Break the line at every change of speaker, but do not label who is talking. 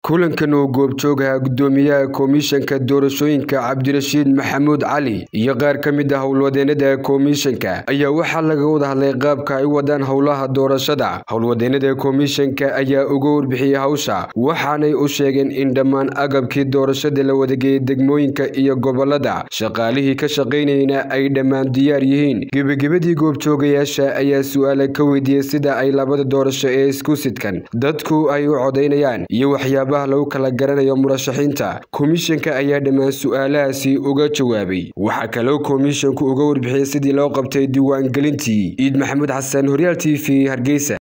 kulankan oo goobjoogaha gudoomiyaha komishanka doorashooyinka cabdirashiid maxamuud cali iyo qaar ka mid ah howlwadeenada komishanka ayaa waxaa laga wada hadlay qaabka ay wadaan howlaha doorashada howlwadeenada komishanka ayaa uga warbixiyey hawsha waxaanay u sheegeen in dhammaan agabkii doorashada la wadageeyey degmooyinka iyo gobolada shaqaalihii ka shaqaynayna ay dhammaan diyaar yihiin gebagabadii goobjoogayaasha ayaa su-aala ka weydiiyey sida ay labada doorasho ee isku sidkan dadku ay u codaynayaan iyo waxyaaba lagu kala garanayo murashaxiinta komishanka ayaa dhammaan su-aalahaasi uga jawaabay waxaa kaloo komishanku uga warbixiyey sidii loo qabtay diiwaangelintii ciid maxamuud xasan horyaal t v hargeysa